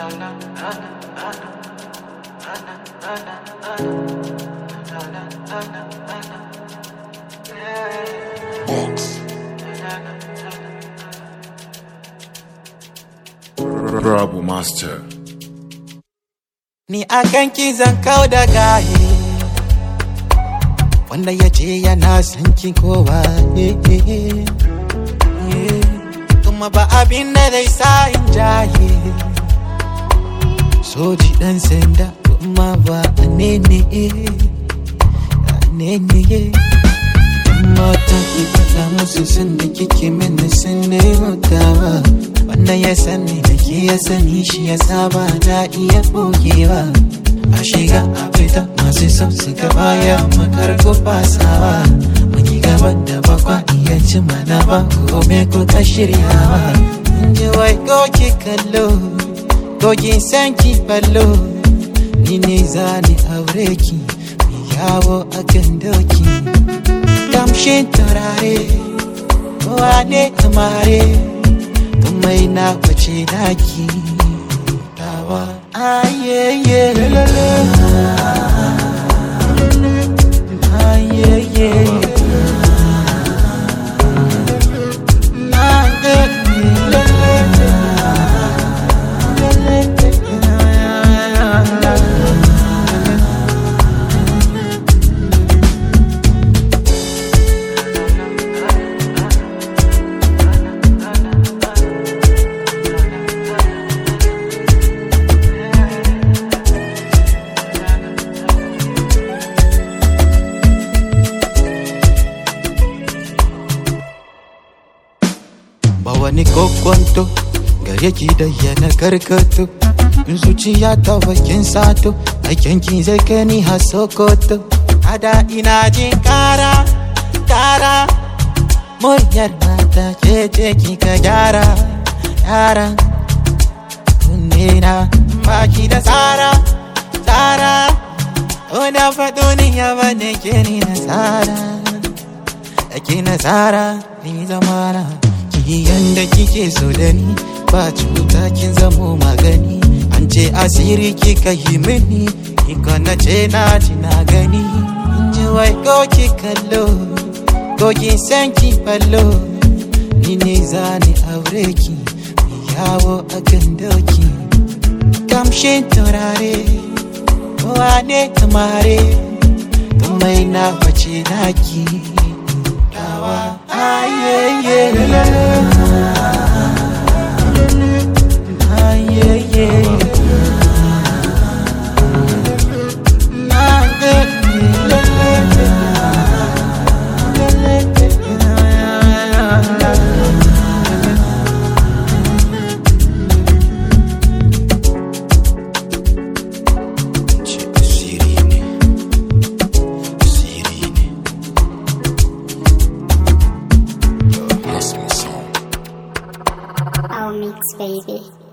Rabu Master. Ni a kanki zan kau da gaye Wanda ya ce yana son ki kowa eh, eh, eh. Eh, Kuma ba abin da zai sa in jaye Soji dan sanda kuma ba a nene A nene Mata ki faɗa musu sun da kike mini sun ne mutawa Wanda ya sani da ke ya sani shi ya saba da iya ɓogewa A shiga a fita masu son su gaba ya makar ko fasawa Mun yi gaban da bakwa iya ci mana ba kome ko ka shiryawa In ji wai goki kallo Gogin san ki ballo Ni ne zani aure ki Mi yawo a kan doki kamshin turare wane kamare kamai na kwace daki tawa ayeye ayeye ba wani kokonto gare ki da yana karkato in zuciya ta bakin sato aikin ki zai kai ni har sokoto ada ina jin kara kara muryar mata ce ce ki ka gyara yara kunne na baki da tsara tsara Una faɗo ni ya bane ke ni nasara Ake nasara ni zamana Ki yanda kike so da ni Ba cuta kin zamo magani An ce asiri kika yi mini Iko na ce na ji na gani In ji wai ko ki kallo Ko ki san ki ballo Ni ne zani aure ki Mi yawo a kan doki Kamshin turare Wane kamare Tumai na face naki Dawa ayeye Ayeye Sirine Sirine Lost me song. Our mix, baby.